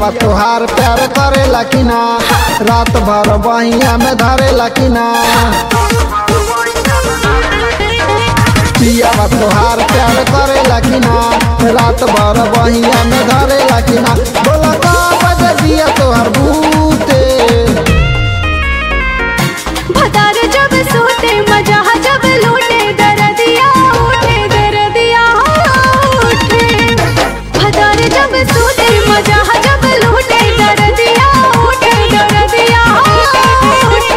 पियावा तोहार प्यार करेला कि ना रात भर बहिया में धरेला कि ना पियावा तोहार प्यार करेला कि ना रात भर बहिया में धरेला कि ना बोला का बजे दिया तोहार भूते भतार जब सोते मजा जब लूटे दरदिया उठे दरदिया उठे भतार जब सोते मजा जब लूटे दरदिया उठे दरदिया उठे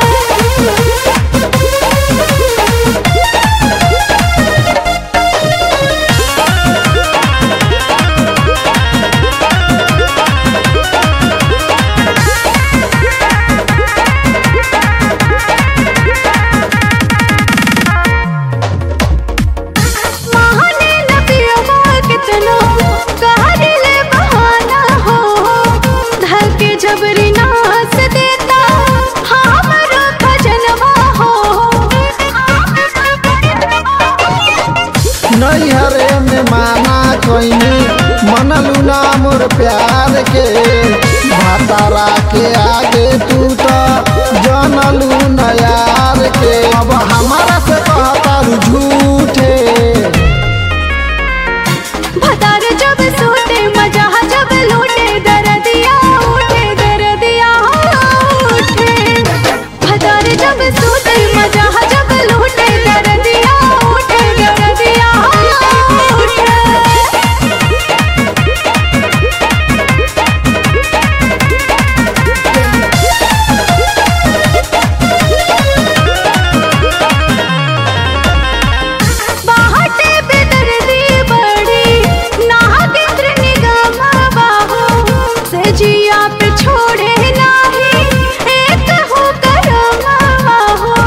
महाने न पियवा कितनो कहरिले बहाना हो धके जबरी नास देता हमरो खजनवा हो नैहरे में माना कोइनी मनलू ना मोर प्यार के भातारा के आगे तू तो जानलू न यार के अब हमारा से कहता झूठे भतार जब सोते मजा जब लूटे दरदिया उठे दरदिया उठे भतार जब सोते मजा जब लूटे दरदिया उठे दरदिया उठे बाहटे बेदर्दी बड़ी नाहक इत्र निगम बाहो सजिया पे छोड़े नाही एक हो करम बाहो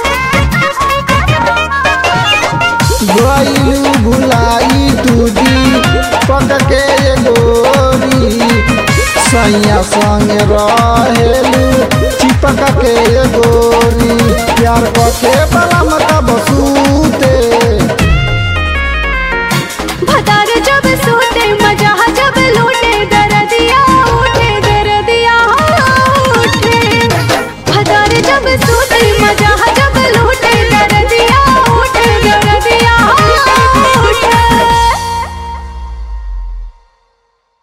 गईलू भुलाई तुदी पक के ये गोरी सैया संग रहेलू चिपक के ये गोरी प्यार के बलम तब सूते